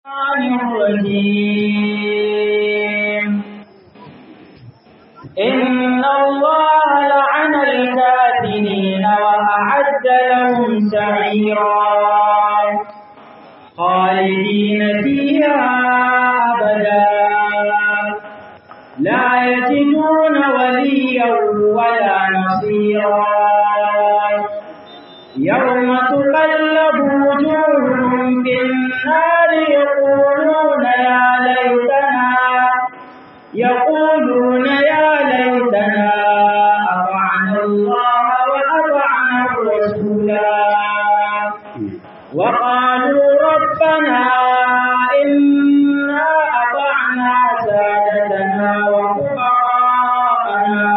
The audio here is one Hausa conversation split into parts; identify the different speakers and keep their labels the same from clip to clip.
Speaker 1: الرجيم إن الله لعن الكافرين وأعد لهم سعيرا خالدين فيها أبدا لا يجدون وليا ولا نصيرا يوم تقلب وجوههم في النار يقولون يا ليتنا يقولون يا ليتنا أطعنا الله وأطعنا الرسولا وقالوا ربنا إنا أطعنا سادتنا وكبراءنا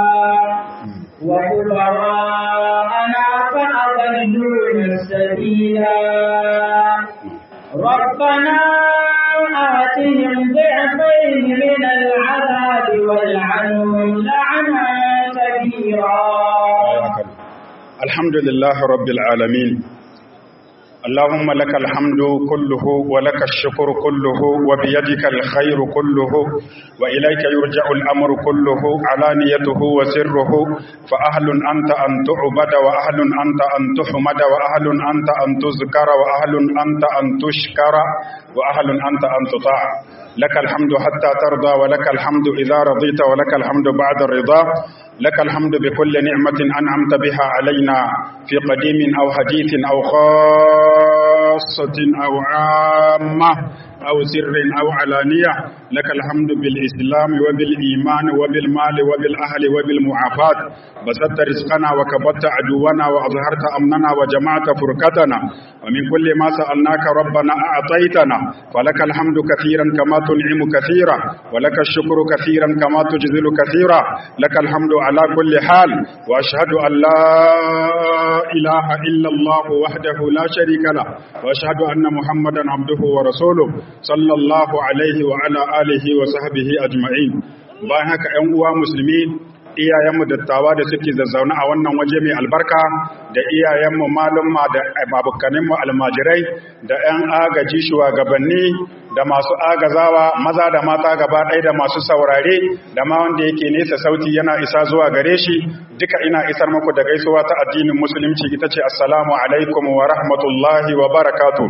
Speaker 1: وكبراءنا فأضلونا السبيلا ربنا آتهم ضعفين من العذاب والعنهم لعنا كبيرا
Speaker 2: الحمد لله رب العالمين اللهم لك الحمد كله ولك الشكر كله وبيدك الخير كله وإليك يرجع الأمر كله علانيته وسره فأهل أنت أن تعبد وأهل أنت أن تحمد وأهل أنت أن تذكر وأهل أنت أن تشكر وأهل أنت أن تطاع لك الحمد حتى ترضى ولك الحمد إذا رضيت ولك الحمد بعد الرضا لك الحمد بكل نعمة أنعمت بها علينا في قديم أو حديث أو خاصة أو عامة أو سر أو علانية لك الحمد بالإسلام وبالإيمان وبالمال وبالأهل وبالمعافاة بسطت رزقنا وكبت عدونا وأظهرت أمننا وجمعت فرقتنا ومن كل ما سألناك ربنا أعطيتنا فلك الحمد كثيرا كما تنعم كثيرا ولك الشكر كثيرا كما تجزل كثيرا لك الحمد على كل حال وأشهد أن لا إله إلا الله وحده لا شريك له وأشهد أن محمدا عبده ورسوله صلى الله عليه وعلى آله وصحبه أجمعين bayan haka ‘yan uwa musulmi iyayenmu dattawa da suke zazzauna a wannan waje mai albarka da iyayenmu malumma da babukaninmu almajirai da ‘yan agaji shugabanni da masu agazawa maza da mata gaba ɗaya da masu saurare da ma wanda yake nesa sauti yana isa zuwa gare shi duka ina isar muku da gaisuwa ta addinin musulunci ita ce assalamu alaikum wa rahmatullahi wa barakatuh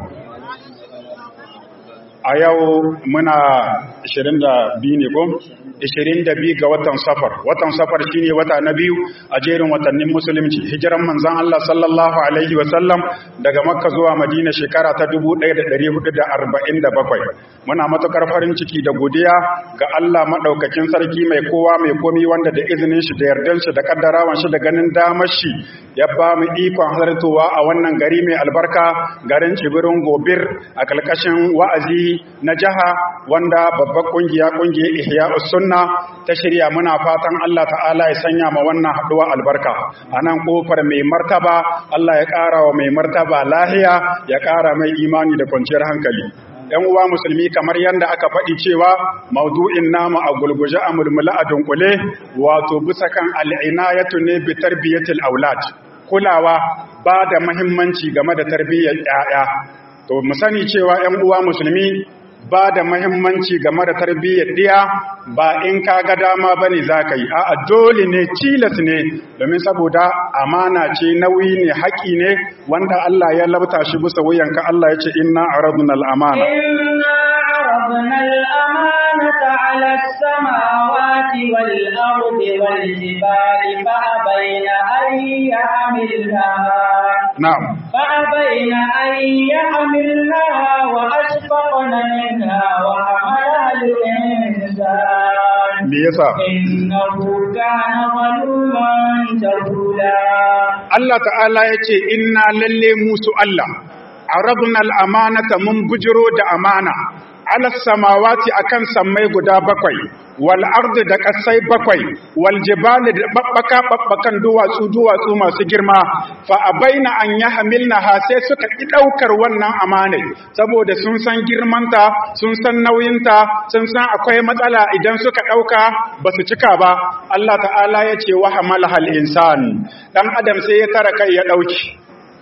Speaker 2: a yau muna 22 ne ko 22 ga watan safar watan safar shine wata na biyu a jerin watannin musulunci hijiran manzon Allah sallallahu alaihi wasallam daga makka zuwa madina shekara ta 1447 muna matukar farin ciki da godiya ga Allah madaukakin sarki mai kowa mai komi wanda da izinin shi da yardan shi da kaddarawan shi da ganin damar shi ya ba mu ikon halartowa a wannan gari mai albarka garin tsibirin gobir a kalkashin wa'azi na jiha wanda babbar kungiya kungiyar ihya sunna ta shirya muna fatan Allah ta'ala ya sanya ma wannan haduwa albarka anan kofar mai martaba Allah ya ƙara wa mai martaba lahiya ya ƙara mai imani da kwanciyar hankali ‘yan uwa musulmi kamar yadda aka faɗi cewa maudu'in nama a gulguje a mulmula a dunkule wato bisa kan al'inayatu ne bi tarbiyyatil aulad kulawa ba da mahimmanci game da tarbiyyar ‘ya'ya to mu sani cewa ‘yan uwa musulmi ba da mahimmanci game da tarbiyyar ɗiya ba in ka ga dama ba ne za ka yi a dole ne cilas ne domin saboda amana ce nauyi ne haƙi ne wanda Allah ya labta shi bisa wuyanka Allah ya ce inna aradna al-amana
Speaker 1: inna aradna al-amanata 'ala as-samawati wal-ardi wal-jibali fa abayna an yahmilnaha
Speaker 2: na'am
Speaker 1: fa abayna an yahmilnaha wa ashfaqna minha wa hamalaha al-insan
Speaker 2: me yasa
Speaker 1: innahu kana zaluman jahula
Speaker 2: Allah ta'ala ya ce inna lalle musu Allah aradna al-amanata mun bujiro da amana ala samawati akan sammai guda bakwai wal ardi da kasai bakwai wal jibali da babbaka babbakan duwatsu duwatsu masu girma fa abaina an yahmilna ha sai suka ki daukar wannan amanai saboda sun san girmanta sun san nauyinta sun san akwai matsala idan suka dauka basu cika ba Allah ta'ala ya ce wa hamalahal insan dan adam sai ya tara kai ya dauki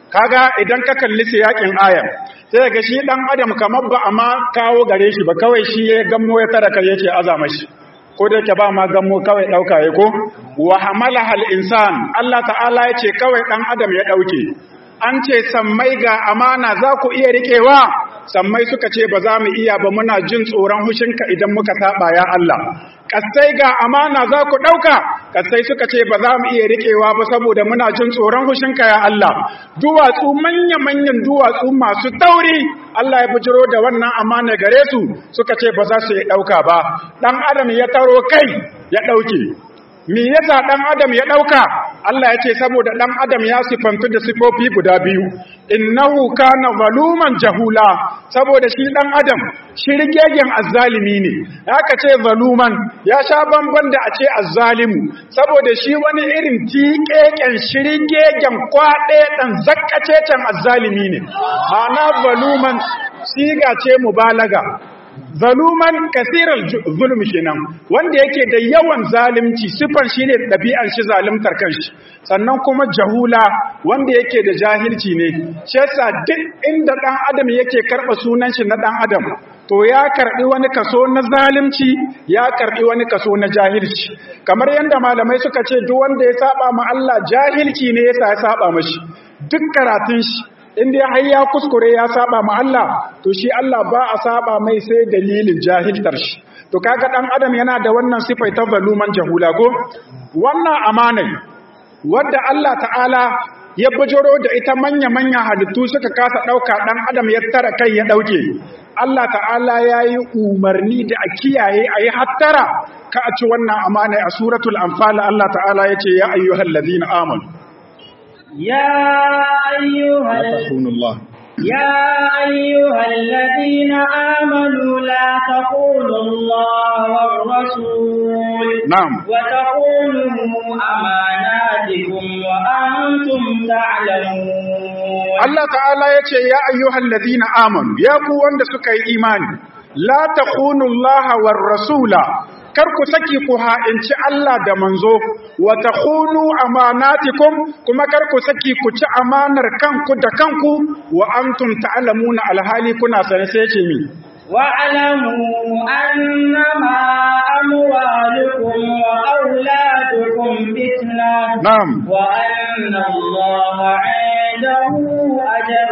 Speaker 2: kaga idan ka kalli siyakin ayar sai ga shi dan adam kamar ba a ma kawo gare shi ba kawai shi ya gammo ya tara kai yake azama shi ko da yake ba ma gammo kawai dauka ya ko wa hamalaha al-insan Allah ta'ala yace kawai dan adam ya dauke an ce sammai ga amana za ku iya riƙewa sammai suka ce ba za mu iya ba muna jin tsoron hushinka idan muka saba ya Allah kasai ga amana za ku ɗauka kasai suka ce ba za mu iya riƙewa ba saboda muna jin tsoron hushinka ya Allah duwatsu manya-manyan duwatsu masu tauri Allah ya bujiro da wannan amana gare su suka ce ba za su iya ɗauka ba ɗan adam ya taro kai ya ɗauke me yasa dan adam ya dauka Allah ya ce saboda dan adam ya sifantu da sifofi guda biyu innahu kana zaluman jahula saboda shi dan adam shirgegen azzalimi ne haka ce zaluman ya sha bamban da a ce azzalimu saboda shi wani irin tiƙeƙen shirgegen kwaɗe dan zakkacecen azzalimi ne ma'ana zaluman siga ce mubalaga zaluman kasirar zulmi kenan wanda yake da yawan zalunci sifan shine dabi'an shi zaluntar kanshi sannan kuma jahula wanda yake da jahilci ne shi yasa duk inda dan adam yake karba sunan shi na dan adam to ya karbi wani kaso na zalunci ya karbi wani kaso na jahilci kamar yanda malamai suka ce duk wanda ya saba ma Allah jahilci ne yasa ya saba mashi duk karatun shi in dai har ya kuskure ya saba ma Allah to shi Allah ba a saba mai sai dalilin jahiltar shi to kaga dan adam yana da wannan sifai ta zaluman jahula ko wannan amanai wadda Allah ta'ala ya bujiro da ita manya-manya halittu suka kasa dauka dan adam ya tara kai ya dauke Allah ta'ala yayi umarni da a kiyaye ayi hattara ka a ci wannan amanai a suratul anfal Allah ta'ala yace ya ayyuhallazina amanu
Speaker 1: يا أيها
Speaker 2: تخونوا الله
Speaker 1: يا أيها الذين آمنوا لا تقولوا الله والرسول
Speaker 2: نعم
Speaker 1: وتقولوا أماناتكم وأنتم تعلمون
Speaker 2: Allah ta'ala ya ce ya ayyuhal ladina amanu ya ku wanda suka yi imani la takhunu Allah war rasula kar ku saki ku ha'inci Allah da manzo wa takhunu amanatikum kuma kar ku saki ku ci amanar kanku da kanku wa antum ta'lamuna alhali kuna sane sai ce mi
Speaker 1: واعلموا أنما أموالكم وأولادكم فتنة
Speaker 2: na'am
Speaker 1: وأن الله عنده أجر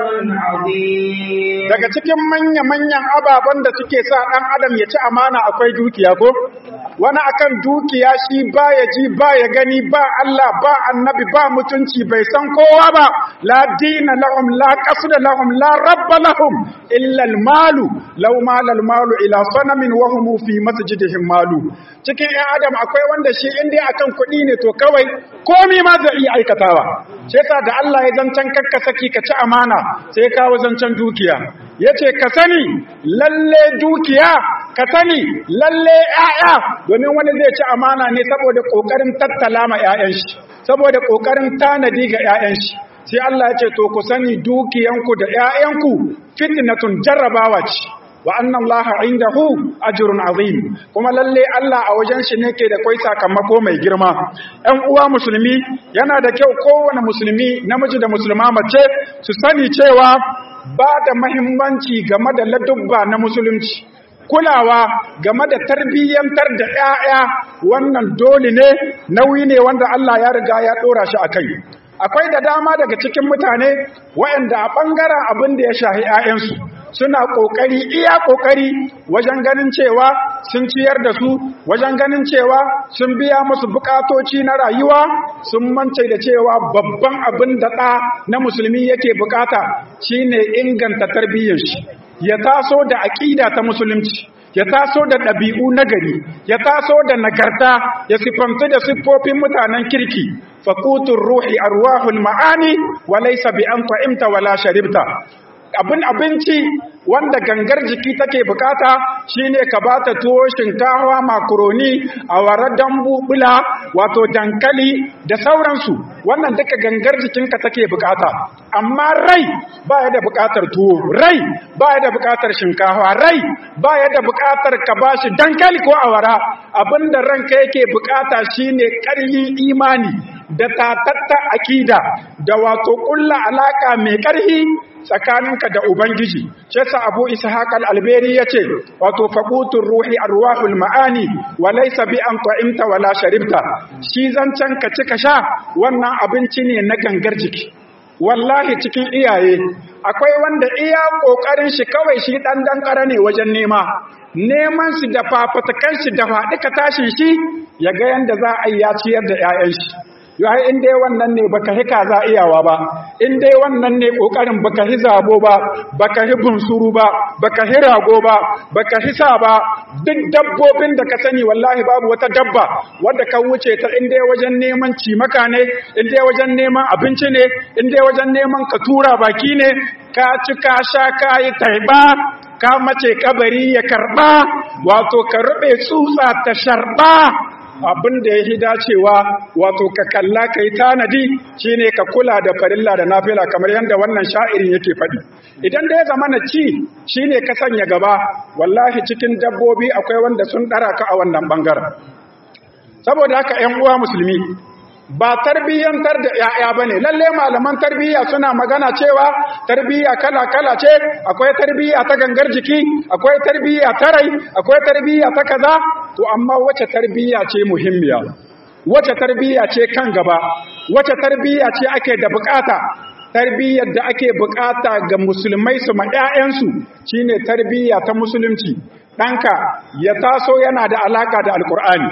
Speaker 1: عظيم
Speaker 2: daga cikin manya-manyan ababen da suke sa ɗan adam ya ci amana akwai dukiya ko wani akan dukiya shi baya ji baya gani ba Allah ba annabi ba mutunci bai san kowa ba la dina lahum la qasda lahum la rabba lahum illa al malu law mala al malu ila sanamin wa hum fi masjidihim malu cikin ɗan adam akwai wanda shi in dai akan kuɗi ne to kawai komai ma zai iya aikatawa sai yasa da Allah ya zancan kakka saki ka ci amana sai ya kawo zancan dukiya yace ka sani lalle dukiya ka sani lalle ƴaƴa domin wani zai ci amana ne saboda kokarin tattala ma ƴaƴan shi saboda kokarin tanadi ga ƴaƴan shi sai Allah ya ce to ku sani dukiyanku da ƴaƴanku fitnatun jarrabawa ce wa annan laha indahu ajrun azim kuma lalle Allah a wajen shi ne ke da kai sakamako mai girma ɗan uwa musulmi yana da kyau kowane musulmi namiji da musulma mace su sani cewa ba da mahimmanci game da ladubba na musulunci kulawa game da tarbiyyantar da 'ya'ya wannan dole ne nauyi ne wanda Allah ya riga ya ɗora shi a kai akwai da dama daga cikin mutane waɗanda a ɓangaren abin da ya shahi 'ya'yansu suna ƙoƙari iya ƙoƙari wajen ganin cewa sun ciyar da su wajen ganin cewa sun biya musu buƙatoci na rayuwa sun mance da cewa babban abin da ɗa na musulmi yake buƙata shine inganta tarbiyyar shi ya taso da aƙida ta musulunci ya taso da ɗabi'u nagari ya taso da nagarta ya siffanta da siffofin mutanen kirki faƙutun ruhi arwahul ma'ani wa laysa bi an ta'imta wala sharibta abin abinci wanda gangar jiki take bukata shine ka bata tuwo shinkawa makaroni awara dambu bula wato dankali da sauransu wannan duka gangar jikinka take bukata amma rai baya da bukatar tuwo rai baya da bukatar shinkawa rai baya da bukatar ka bashi dankali ko awara abinda ranka yake bukata shine ƙarfin imani da tatatta akida da wato kulla alaka mai ƙarfi tsakaninka da ubangiji shi yasa abu ishaq al-alberi yace wato faqutur ruhi arwahul maani wa laysa bi an ta'imta wala sharibta shi zancan ka ci ka sha wannan abinci ne na gangar jiki wallahi cikin iyaye akwai wanda iya kokarin shi kawai shi dan dan ne wajen nema neman shi da fafatakan shi da faɗi ka tashin shi ya ga yanda za a yi ya ciyar da 'ya'yan shi yayi in dai wannan ne baka hi kaza iyawa ba in dai wannan ne kokarin baka hi zabo ba baka hi bunsuru ba baka hi rago ba baka hi sa ba duk dabbobin da ka sani wallahi babu wata dabba wadda ka wuce ta in dai wajen neman cimaka ne in dai wajen neman abinci ne in dai wajen neman ka tura baki ne ka ci ka sha ka yi taiba ka mace kabari ya karba wato ka rube tsutsa ta sharba abin da ya fi dacewa wato ka kalla ka yi tanadi shine ka kula da farilla da nafila kamar yadda wannan sha'irin yake faɗi idan da ya zama na ci shine ka sanya gaba wallahi cikin dabbobi akwai wanda sun ɗara ka a wannan ɓangaren saboda haka ‘yan uwa musulmi ba tarbiyyantar da ‘ya'ya ba ne lalle malaman tarbiyya suna magana cewa tarbiyya kala-kala ce akwai tarbiyya ta gangar jiki akwai tarbiyya ta rai akwai tarbiyya ta kaza to amma wace tarbiyya ce muhimmiya wace tarbiyya ce kan gaba wace tarbiyya ce ake da bukata tarbiyyar da ake bukata ga musulmai su ma 'ya'yansu shine tarbiyya ta musulunci ɗanka ya taso yana da alaka da alkur'ani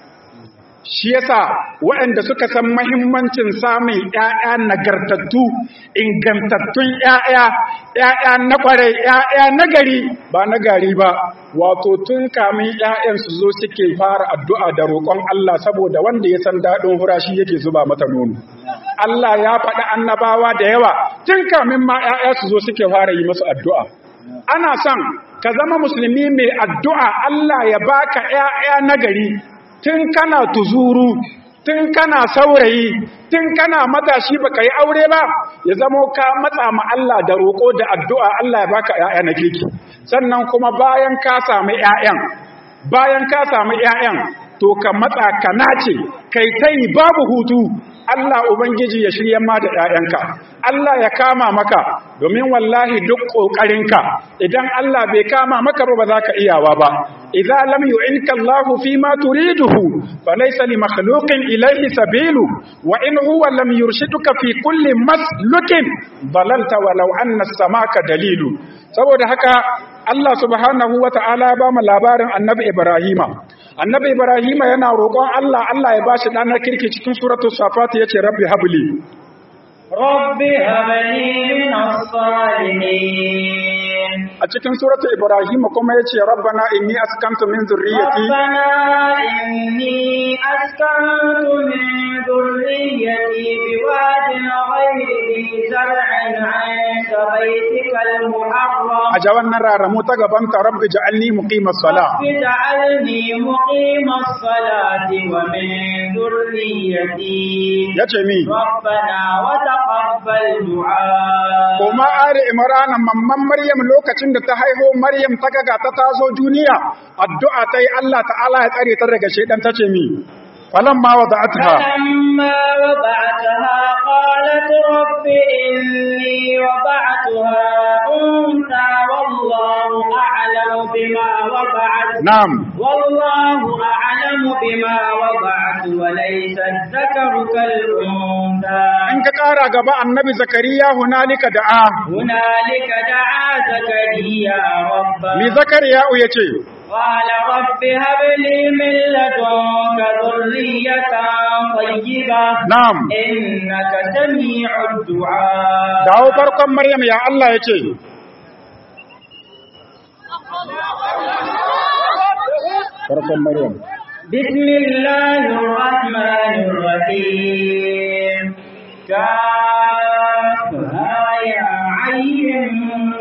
Speaker 2: shi yasa waɗanda suka san mahimmancin samun ƴaƴa nagartattu ingantattun ƴaƴa ƴaƴa na ƙware ƴaƴa na gari ba na gari ba wato tun kamin ƴaƴan su zo suke fara addu'a da roƙon Allah saboda wanda ya san daɗin hura shi yake zuba mata nono Allah ya faɗi annabawa da yawa tun kamin ma ƴaƴa su zo suke fara yi musu addu'a ana son ka zama musulmi mai addu'a Allah ya baka ƴaƴa na gari tun kana tuzuru tun kana saurayi tun kana matashi baka yi aure ba ya zamo ka matsa ma Allah da roƙo da addu'a Allah ya baka ƴaƴa na kirki sannan kuma bayan ka samu ƴaƴan bayan ka samu ƴaƴan to ka matsa ka nace kai tai babu hutu Allah Ubangiji ya shirya ma da ‘ya'yanka, Allah ya kama maka, domin wallahi duk ƙoƙarinka, idan Allah bai kama maka ba za ka iyawa ba. Iza lam yu'inka Allah fi ma turiduhu, fa laysa li makhluqin ilayhi sabilu, wa in huwa lam yurshiduka fi kulli maslukin dalalta walau anna samaka dalilu. Saboda haka Allah subhanahu wa ta'ala ya ba mu labarin Annabi Ibrahima. Annabi Ibrahima yana roƙon Allah Allah ya bashi ɗanar kirki cikin suratul Safat yace Rabbi habli.
Speaker 1: Rabbi habli min as-salihin.
Speaker 2: A cikin suratul Ibrahima kuma yace Rabbana inni askantu min zurriyyati
Speaker 1: Rabbana inni askantu min zurriyyati biwadin ghayri dhi zar'in 'inda baytikal muharram.
Speaker 2: a ja wannan raramu ta gaban ta rabbi ja'alni muqimas sala
Speaker 1: اجعلني مقيم الصلاة ومن ذريتي
Speaker 2: yace mi
Speaker 1: ربنا وتقبل دعاء
Speaker 2: kuma ari imran mamman maryam lokacin da ta haihu maryam ta ga ta tazo duniya addu'a ta yi Allah ta'ala ya tsare ta daga shedan tace mi falamma wada'atha
Speaker 1: فلما وضعتها قالت رب إني وضعتها أنثى والله أعلم بما وضعت
Speaker 2: na'am
Speaker 1: والله أعلم بما وضعت وليس الذكر كالأنثى
Speaker 2: in ka kara gaba annabi zakariya hunalika da'a
Speaker 1: هنالك دعا زكريا ربه
Speaker 2: mi zakariya yace
Speaker 1: قال رب هب لي من لدنك ذرية طيبة
Speaker 2: na'am
Speaker 1: إنك سميع الدعاء
Speaker 2: dawo farkon maryam ya Allah yace farkon maryam
Speaker 1: بسم الله الرحمن الرحيم كافها يا عين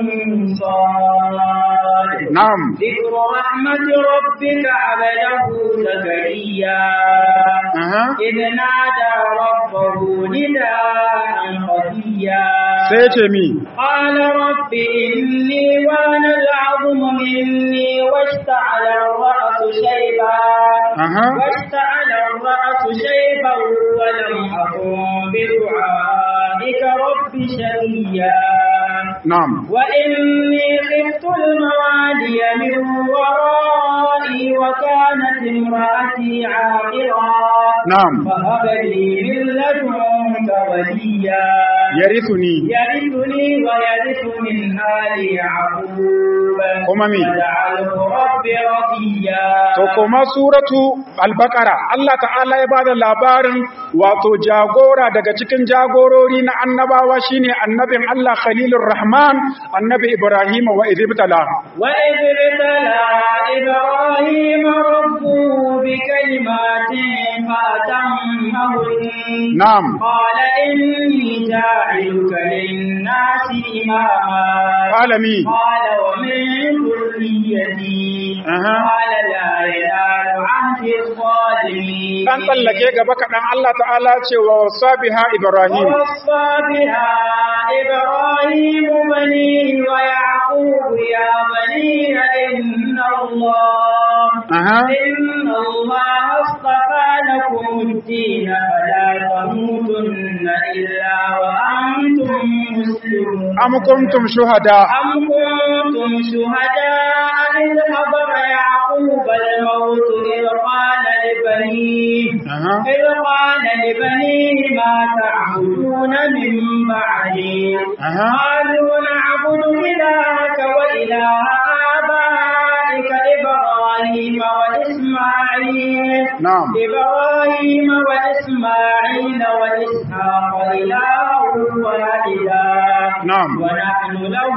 Speaker 1: صاد
Speaker 2: na'am
Speaker 1: ذكر رحمة ربك عبده زكريا
Speaker 2: aha
Speaker 1: إذ نادى ربه نداء خفيا
Speaker 2: sai yace mi
Speaker 1: قال رب إني وان العظم مني واشتعل الرأس شيبا
Speaker 2: أها.
Speaker 1: واشتعل الرأس شيبا ولم أكن بدعائك رب شقيا
Speaker 2: na'am
Speaker 1: وإني خفت الموالي من ورائي وكانت امرأتي عاقرا
Speaker 2: na'am
Speaker 1: فهب لي من لدنك وليا
Speaker 2: yarithuni
Speaker 1: يرثني ويرث من آل يعقوب
Speaker 2: kuma me
Speaker 1: واجعله رب رضيا
Speaker 2: to kuma suratu al-baqara Allah ta'ala ya bada labarin wato jagora daga cikin jagorori na annabawa shine annabin Allah Khalilur Rahman annabi Ibrahim wa idibtala
Speaker 1: وإذ ابتلى إبراهيم ربه بكلمات فأتمهن
Speaker 2: na'am
Speaker 1: قال إني جاعلك للناس إماما
Speaker 2: alami
Speaker 1: قال ومن ذريتي
Speaker 2: Aha.
Speaker 1: قال لا ينال عهد الظالمين
Speaker 2: dan tsallake gaba kaɗan Allah ta'ala ce wa wasabiha Ibrahim
Speaker 1: ووصى بها إبراهيم بنيه ويعقوب يا بني إن الله
Speaker 2: aha
Speaker 1: إن الله اصطفى لكم الدين فلا تموتن إلا وأنتم مسلمون
Speaker 2: am kuntum shuhada
Speaker 1: أم كنتم شهداء إذ حضر يعقوب الموت إذ قال لبنيه
Speaker 2: aha
Speaker 1: إذ قال لبنيه ما تعبدون من بعدي
Speaker 2: aha
Speaker 1: قالوا نعبد إلهك وإله آبائك إبراهيم وإسماعيل
Speaker 2: na'am
Speaker 1: إبراهيم وإسماعيل وإسحاق إله واحدا
Speaker 2: na'am
Speaker 1: ونحن له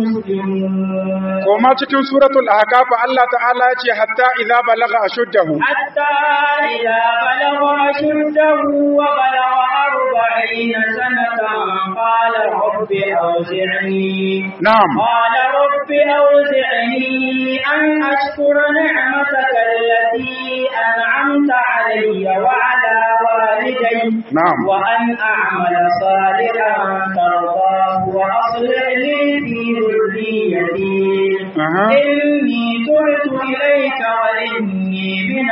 Speaker 1: مسلمون
Speaker 2: kuma cikin suratul ahqaf Allah ta'ala ce hatta idza balagha ashuddahu
Speaker 1: حتى إذا بلغ أشده وبلغ أربعين سنة قال رب أوزعني
Speaker 2: na'am
Speaker 1: قال رب أوزعني أن أشكر نعمتك التي أنعمت علي وعلى والدي
Speaker 2: نعم.
Speaker 1: وأن أعمل صالحا ترضاه وأصلح لي في ذريتي
Speaker 2: aha
Speaker 1: إني تبت إليك وإني من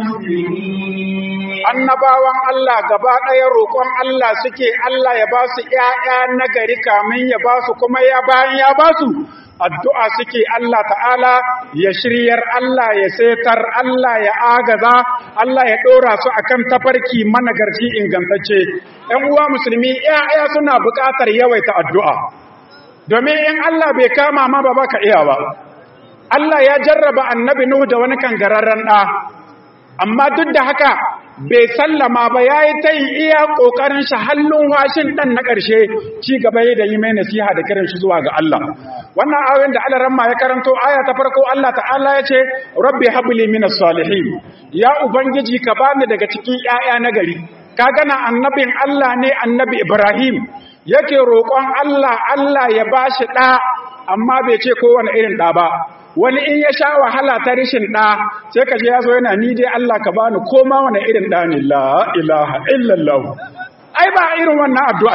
Speaker 1: المسلمين
Speaker 2: annabawan Allah gaba ɗaya roƙon Allah suke Allah ya ba su ‘ya'ya na gari kamin ya ba su kuma ya bayan ya ba su addu'a suke Allah ta'ala ya shiryar Allah ya setar Allah ya agaza Allah ya ɗora su akan tafarki managarci ingantacce ‘yan uwa musulmi ‘ya'ya suna buƙatar yawaita addu'a domin in Allah bai kama ma ba baka iya ba Allah ya jarraba annabi Nuhu da wani kangararren ɗa amma duk da haka bai sallama ba ya yi ta yin iya ƙoƙarin shi hallun washin ɗan na ƙarshe ci gaba da yi mai nasiha da kiran shi zuwa ga Allah wannan ayoyin da Allah ramma ya karanto aya ta farko Allah ta'ala ya ce rabbi habli minas salihin ya ubangiji ka bani daga cikin ƴaƴa na gari ka gana annabin Allah ne annabi Ibrahim yake roƙon Allah Allah ya bashi ɗa amma bai ce kowane irin ɗa ba wani in ya sha wahala ta rishin ɗa sai ka je ya zo yana ni dai Allah ka bani koma wani irin ɗa ne la ilaha illallah ai ba irin wannan addu'a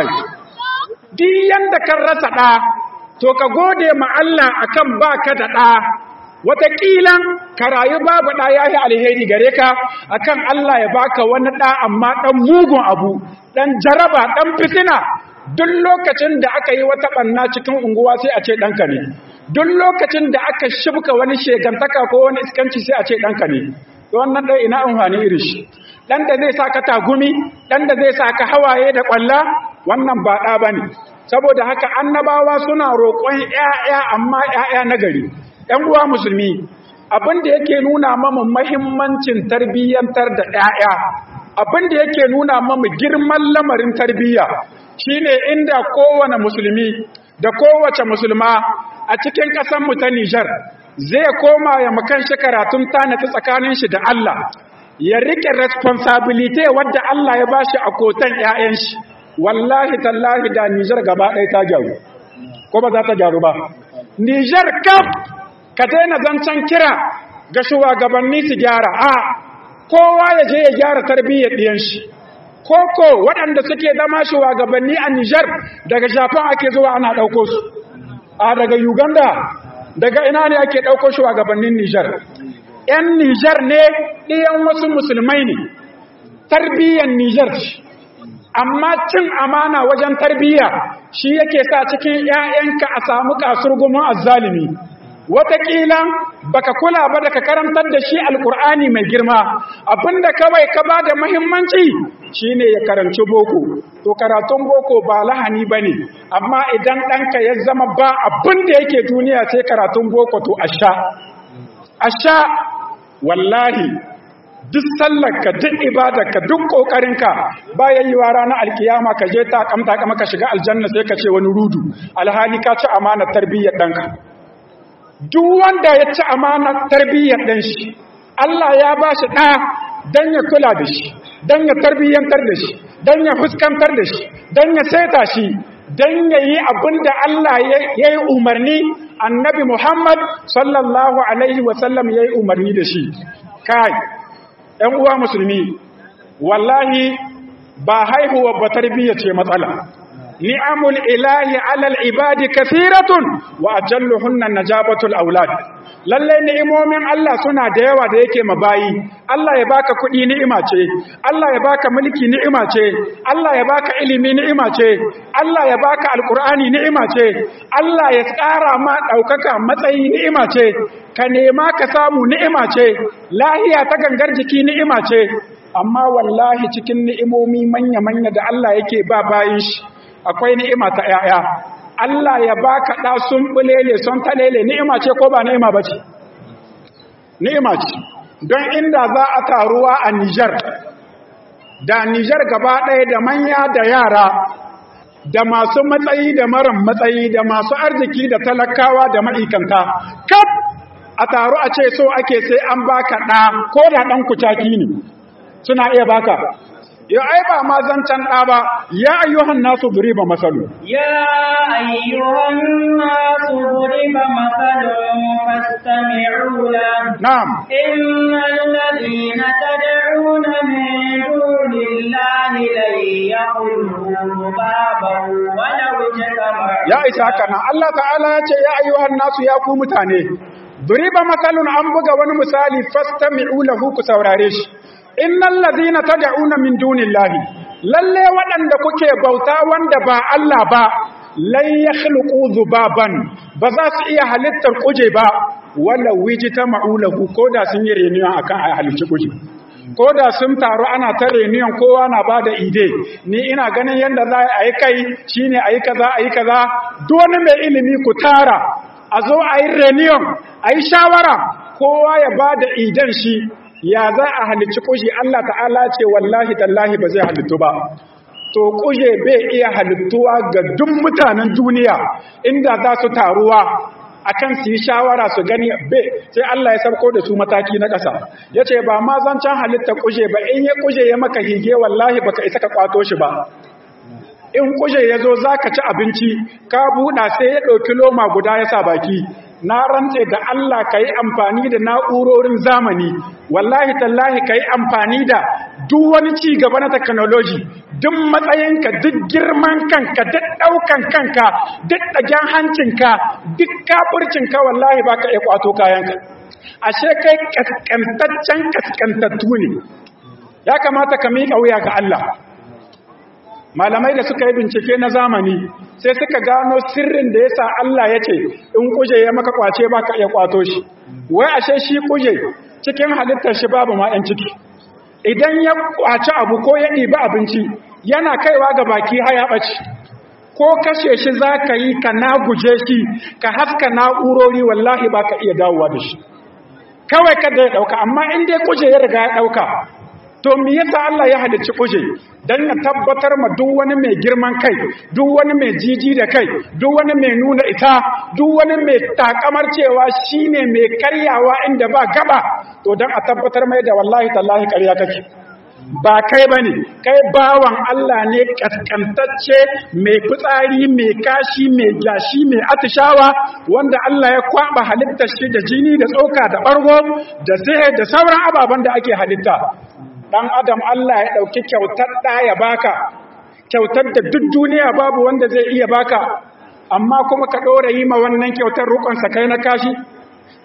Speaker 2: duk yanda kan rasa ɗa to ka gode ma Allah akan baka da ɗa wataƙila ka rayu babu ɗa ya yi alheri gare ka akan Allah ya baka wani ɗa amma ɗan mugun abu ɗan jaraba ɗan fitina duk lokacin da aka yi wata ɓanna cikin unguwa sai a ce ɗanka ne duk lokacin da aka shibka wani shegantaka ko wani iskanci sai a ce ɗanka ne wannan ɗan ina amfani irin shi ɗan da zai sa ka tagumi ɗan da zai sa ka hawaye da ƙwalla wannan ba ɗa ba ne saboda haka annabawa suna roƙon ‘ya'ya amma ‘ya'ya na gari ‘yan uwa musulmi abin da yake nuna mamu mahimmancin tarbiyyantar da ‘ya'ya abin da yake nuna mamu girman lamarin tarbiyya shine inda kowane musulmi da kowace musulma a cikin ƙasanmu ta Nijar zai koma ya makan shi karatun tanata tsakanin shi da Allah ya rike responsibility wadda Allah ya bashi a kotan ƴaƴan shi wallahi tallahi da Nijar gaba ɗaya ta gyaru ko ba za ta gyaru ba Nijar kaf ka daina zancen kira ga shugabanni su gyara a kowa ya je ya gyara tarbiyyar ɗiyan shi koko waɗanda suke zama shugabanni a Nijar daga Japan ake zuwa ana ɗauko su a daga Uganda daga ina ne ake ɗauko shugabannin Nijar 'yan Nijar ne ɗiyan wasu musulmai ne tarbiyyar Nijar amma cin amana wajen tarbiyya shi yake sa cikin 'ya'yanka a samu kasurgumin azzalimi wataƙila baka kula ba da ka karantar da shi alkur'ani mai girma abinda kawai ka ba da mahimmanci shine ya karanci boko to karatun boko ba lahani ba ne amma idan ɗanka ya zama ba abin da yake duniya sai karatun boko to a sha a sha wallahi duk sallarka duk ibadarka duk ƙoƙarinka bayan yi wa ranar alkiyama ka je ta kamta kama ka shiga aljanna sai ka ce wani rudu alhali ka ci amanar tarbiyyar ɗanka duk wanda ya ci amanar tarbiyyar ɗan shi Allah ya ba shi ɗa don ya kula da shi don ya tarbiyyantar da shi don ya fuskantar da shi don ya saita shi don ya yi abin da Allah ya yi umarni annabi Muhammad sallallahu Alaihi wasallam ya yi umarni da shi kai ‘yan uwa musulmi wallahi ba haihuwa ba tarbiyya ce matsala ni'amul ilahi alal ibadi kathiratun wa ajalluhunna najabatul aulad lalle ni'imomin Allah suna da yawa da yake mabayi Allah ya baka kuɗi ni'ima ce Allah ya baka mulki ni'ima ce Allah ya baka ilimi ni'ima ce Allah ya baka alkur'ani ni'ima ce Allah ya tsara ma ɗaukaka matsayi ni'ima ce ka nema ka samu ni'ima ce lahiya ta gangar jiki ni'ima ce amma wallahi cikin ni'imomi manya-manya da Allah yake ba bayin shi akwai ni'ima ta ‘ya'ya, Allah ya ba ka ɗa sun ɓulele sun talele ni'ima ce ko ba ni'ima ba ce? Ni'ima ce, don inda za a taruwa a Nijar, da Nijar gaba ɗaya da manya da yara, da masu matsayi da maran matsayi, da masu arziki da talakawa da ma'ikanta, kaf a taru a ce so ake sai an baka ɗa ko da ɗan kucaki ne, suna iya baka. ya ai ba ma zancan ɗa ba ya ayyuhan nasu duriba masalu
Speaker 1: ya ayyuhan nasu duriba masalun fastami'u la
Speaker 2: na'am
Speaker 1: innal ladina tad'una min dunillahi lan yakhluqu baban walau ijtama'u
Speaker 2: ya isa haka nan Allah ta'ala ya ce ya ayyuhan nasu ya ku mutane duriba masalun an buga wani misali fastami'u lahu ku saurare shi innal ladina tad'una min dunillahi lalle waɗanda kuke bauta wanda ba Allah ba lan yakhluqu dhubaban ba za su iya halittar kuje ba wala wijita ma'ulahu koda sun yi reniyan akan a halicci kuje koda sun taru ana ta reniyan kowa na bada ide ni ina ganin yanda za a yi kai shine a yi kaza a yi kaza duk wani mai ilimi ku tara a zo a yi reniyan a yi shawara kowa ya bada idan shi ya za a halicci kuje Allah ta'ala ce wallahi tallahi ba zai halittu ba to kuje bai iya halittuwa ga duk mutanen duniya inda za su taruwa akan su yi shawara su gani bai sai Allah ya sauko da su mataki na ƙasa yace ba ma zancan halitta kuje ba in ya kuje ya maka hige wallahi baka isa ka kwato shi ba in kuje ya zo za ka ci abinci ka buɗa sai ya ɗauki loma guda ya sa baki na rantse da Allah ka yi amfani da na'urorin zamani wallahi tallahi ka yi amfani da duk wani ci gaba na technology duk matsayinka duk girman kanka duk ɗaukan kanka duk ɗagen hancinka duk kafurcinka wallahi ba ka iya kwato kayanka ashe kai kaskantaccen kaskantattu ne ya kamata ka miƙa wuya ga Allah malamai da suka yi bincike na zamani sai suka gano sirrin da yasa Allah ya ce in kuje ya maka kwace ba ka iya kwato shi wai ashe shi kuje cikin halittar shi babu ma 'yan ciki idan ya kwaci abu ko ya ɗibi abinci yana kaiwa ga baki haya ɓaci ko kashe shi za ka yi ka na guje shi ka haska na'urori wallahi ba ka iya dawowa da shi kawai kada ya ɗauka amma in dai kuje ya riga ya ɗauka to me yasa Allah ya halicci kuje dan ya tabbatar ma duk wani mai girman kai duk wani mai jiji da kai duk wani mai nuna ita duk wani mai takamar cewa shine mai karyawa inda ba gaba to dan a tabbatar mai da wallahi tallahi karya kake ba kai bane kai bawan Allah ne kaskantacce mai fitsari mai kashi mai gashi mai atishawa wanda Allah ya kwaba halittar shi da jini da tsoka da bargo da sai da sauran ababen da ake halitta dan adam Allah ya dauki kyautar da ya baka kyautar da duk duniya babu wanda zai iya baka amma kuma ka dora yi ma wannan kyautar rukun sa kai na kashi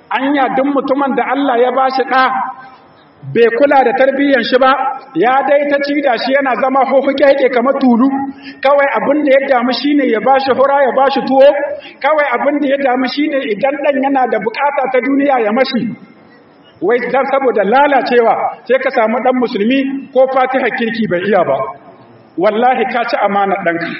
Speaker 2: anya duk mutumin da Allah ya bashi ɗa bai kula da tarbiyyar shi ba ya dai ta ci da shi yana zama hohuke yake kamar tulu kawai abin da ya damu shine ya bashi hura ya bashi tuwo kawai abin da ya damu shine idan dan yana da bukata ta duniya ya mashi wai dan saboda lalacewa sai ka samu dan musulmi ko fatiha kirki bai iya ba wallahi ka ci amana danka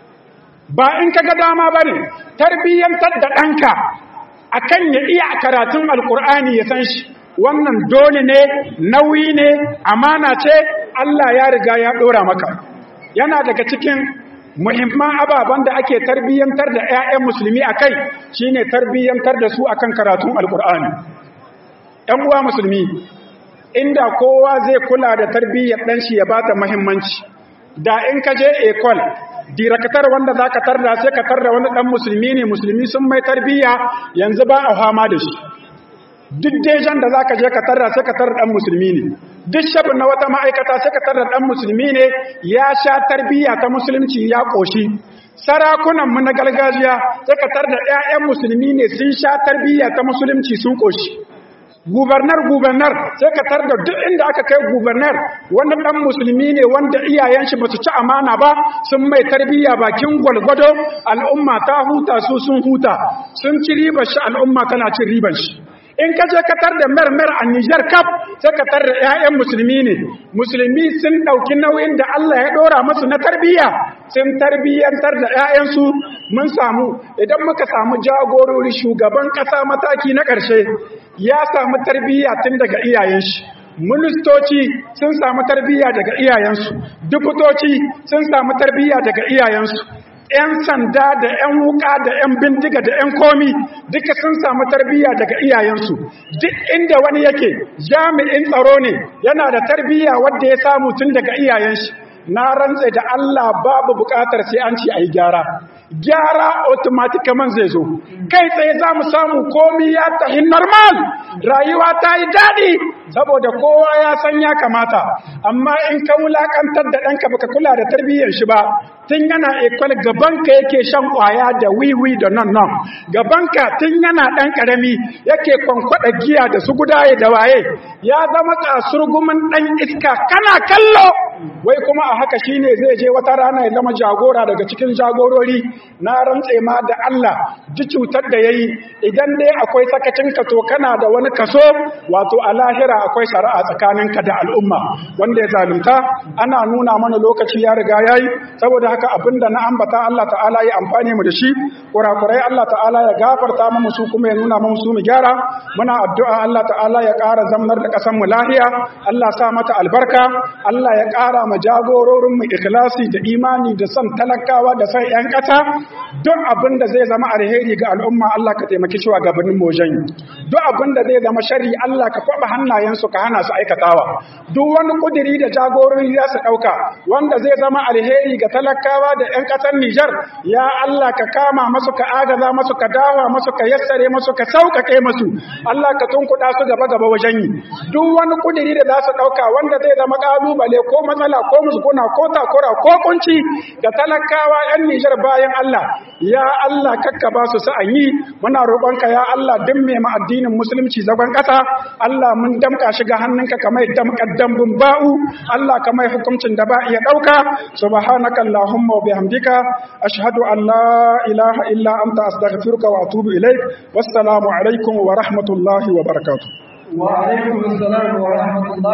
Speaker 2: ba in kaga dama bane tarbiyyantar da danka akan ya iya karatun alkur'ani ya san shi wannan dole ne nauyi ne amana ce Allah ya riga ya dora maka yana daga cikin muhimman ababen da ake tarbiyyantar da 'ya'yan musulmi akai shine tarbiyyantar da su akan karatun alkur'ani ‘yan uwa musulmi inda kowa zai kula da tarbiyyar ɗan shi ya ba ta muhimmanci da in ka je ekol dirakatar wanda za ka tarda sai ka tarda wani ɗan musulmi ne musulmi sun mai tarbiyya yanzu ba a fama da shi duk dejan da za ka je ka tarda sai ka tarda ɗan musulmi ne duk shabin na wata ma'aikata sai ka tarda ɗan musulmi ne ya sha tarbiyya ta musulunci ya ƙoshi sarakunanmu na gargajiya sai ka tarda 'ya'yan musulmi ne sun sha tarbiyya ta musulunci sun ƙoshi gubernar gubernar sai ka tar da duk inda aka kai gubernar wani dan musulmi ne wanda iyayen shi basu ci amana ba sun mai tarbiyya bakin gwalgwado al'umma ta huta su sun huta sun ci ribar shi al'umma tana cin ribar shi in ka je ka tar da mermer a Niger Cup sai ka tar da ƴaƴan musulmi ne musulmi sun dauki nauyin da Allah ya dora musu na tarbiyya sun tarbiyyantar da ƴaƴansu mun samu idan muka samu jagorori shugaban ƙasa mataki na ƙarshe ya samu tarbiyya tun daga iyayen shi ministoci sun samu tarbiyya daga iyayensu dubutoci sun samu tarbiyya daga iyayensu 'yan sanda da 'yan wuka da 'yan bindiga da 'yan komi duka sun samu tarbiyya daga iyayensu duk inda wani yake jami'in tsaro ne yana da tarbiyya wadda ya samu tun daga iyayen shi na rantse da Allah babu bukatar sai an ci a yi gyara gyara automaticaman zai zo kai tsaye za mu samu komi ya tahi normal rayuwa ta yi daɗi saboda kowa ya san ya kamata amma in ka wulakantar da ɗanka baka kula da tarbiyyar shi ba tun yana ekwal gabanka yake shan ƙwaya da wiwi da nan nan gabanka tun yana ɗan ƙarami yake kwankwaɗa giya da su gudaye da waye ya zama kasurgumin ɗan iska kana kallo wai kuma a haka shine zai je wata rana ya zama jagora daga cikin jagorori na rantse ma da Allah ji cutar da yayi idan dai akwai sakacin ka to kana da wani kaso wato a lahira akwai shari'a tsakaninka da al'umma wanda ya zalunta ana nuna mana lokaci ya riga yayi saboda haka abinda na ambata Allah ta'ala ya amfane mu da shi kurakurai Allah ta'ala ya gafarta mu su kuma ya nuna mu su mu gyara muna addu'a Allah ta'ala ya ƙara zamnar da ƙasar mu lahiya Allah sa mata albarka Allah ya ƙara ma jagororin mu ikhlasi da imani da son talakawa da son ƴan ƙasa duk abin da zai zama alheri ga al'umma Allah ka taimaki shi wa gabanin mojan duk abin da zai zama shari Allah ka kwaba hannayensu ka hana su aikatawa duk wani kudiri da jagorori za su ɗauka wanda zai zama alheri ga talakawa da ƴan ƙasar Nijar ya Allah ka kama masu ka agaza masu ka dawa masu ka yassare masu ka sauƙaƙe masu Allah ka tunkuɗa su gaba gaba wajen yi duk wani kudiri da za su ɗauka wanda zai zama ƙalubale ko matsala ko musguna ko takura ko kunci ga talakawa 'yan Nijar bayan Allah ya Allah kakka ba su sa'an yi muna roƙonka ya Allah din mai ma addinin musulunci zagon ƙasa Allah mun damka shi ga hannunka kamar damkar dambun ba'u Allah kamar hukuncin da ba iya ɗauka subhanaka allahumma wa bihamdika ashhadu an la ilaha illa anta astaghfiruka wa atubu ilaik wassalamu alaikum wa rahmatullahi wa barakatuh
Speaker 1: wa alaikum assalam wa rahmatullahi